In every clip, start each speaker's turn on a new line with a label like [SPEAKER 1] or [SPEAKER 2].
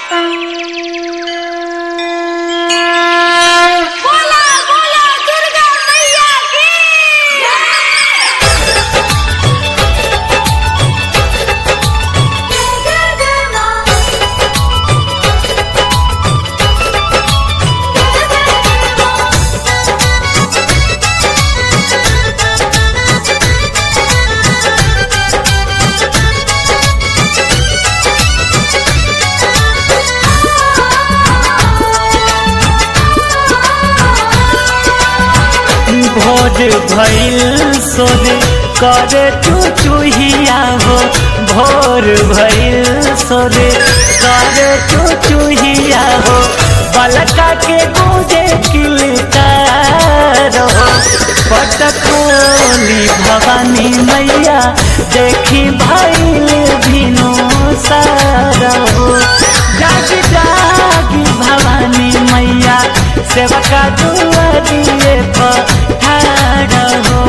[SPEAKER 1] बोला बोला दुर्गा मैया की
[SPEAKER 2] भोज भइल सोरे करे चुचुहिया हो भोर भइल सोरे करे चुचुहिया हो बलका के गूंजे किलकार हो पटकोली भवानी मैया देखी भइल भिनो सारा हो जागी जागी भवानी मैया सेवका दुआरिए पठार हो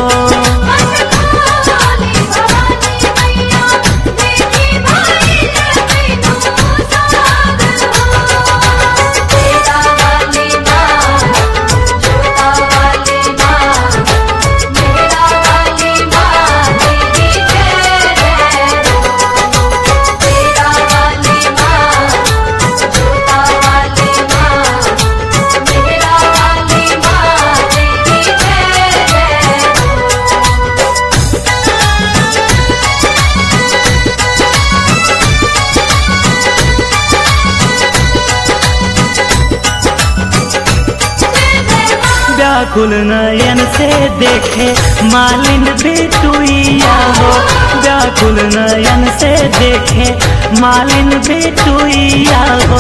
[SPEAKER 2] व्याकुल नयन से देखे मालिन बेटुइया हो व्याकुल नयन से देखे मालिन बेटुइया हो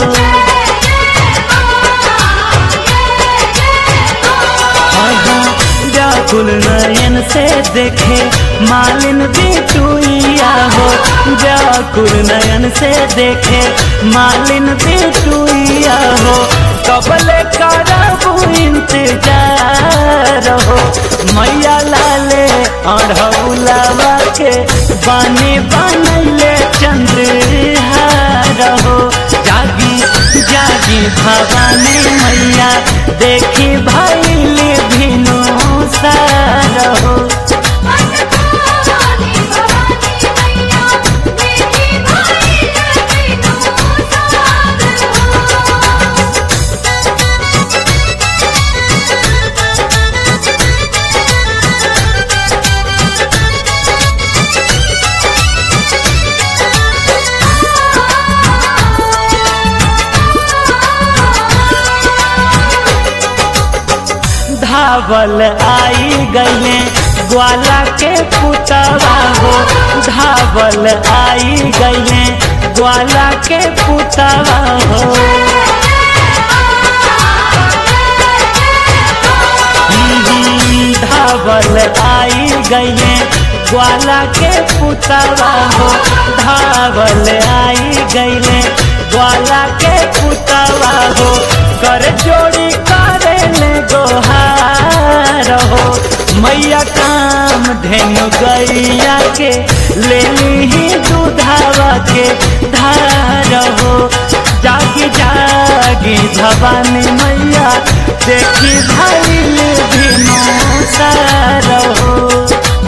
[SPEAKER 2] आहा, व्याकुल नयन से देखे मालिन बेटुइया हो व्याकुल नयन से देखे मालिन बेटुइया हो कबले करबू इंतजार हो मैया लाले अढ़ौलावा के बानी बनले चंद्रहार हो जागी जागी भवानी मैया देखी भैल भिनो सार हो धावल आई गईले ग्वाला के पुतवा हो धावल आई गईले ग्वाला के पुतवा हो हम्म, धावल आई गईले ग्वाला के पुतवा हो धावल आई गईले ग्वाला के पुतवा हो कर जोड़ी करे ले गोहार हो मैया काम धेनु गैया के ले ली दूधावा के धार हो जागी जागी भवानी मैया देखी भैल भिनो सार हो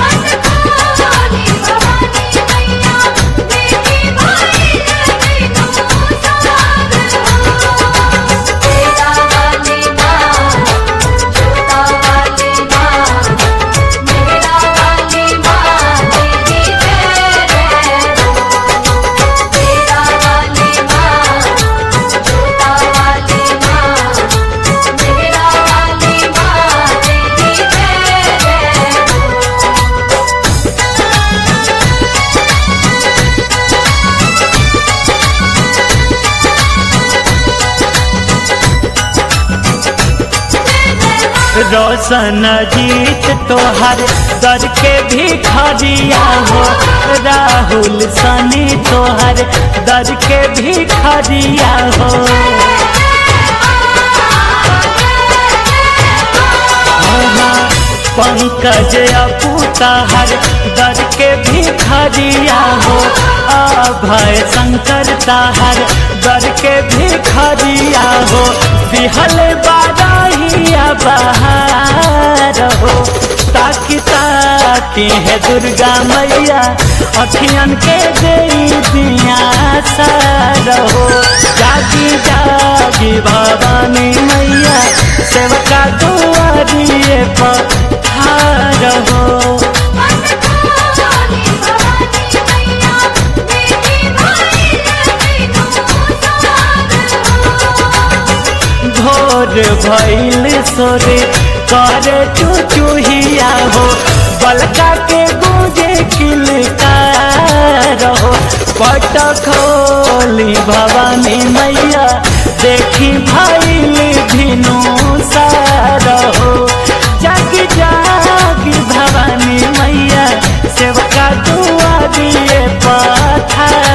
[SPEAKER 2] रोशन जीत तोहर दर के भी खरिया हो राहुल सनी तोहर दर के भी खरिया हो पंकज अपूता हर दर के भिखरिया हो अभय शंकर ताहर दर के भिखरिया हो बिहल बारहिया बहार हो ताकि ताकि है दुर्गा मैया अखियन के दे दिया रहो जागी जागी भवानी मैया सेवका दुआरिए पर रहो
[SPEAKER 1] मन खोली भवानी मैया देवी भाई तीनों सार हो
[SPEAKER 2] भोर भैल सोरे करे चुचुहिया हो बलका के गूंजे किलका रहो पट खोली भवानी मैया देखी भैल भिनु सारहो जागी जागी भवानी मैया सेवका दुआ दिए पथा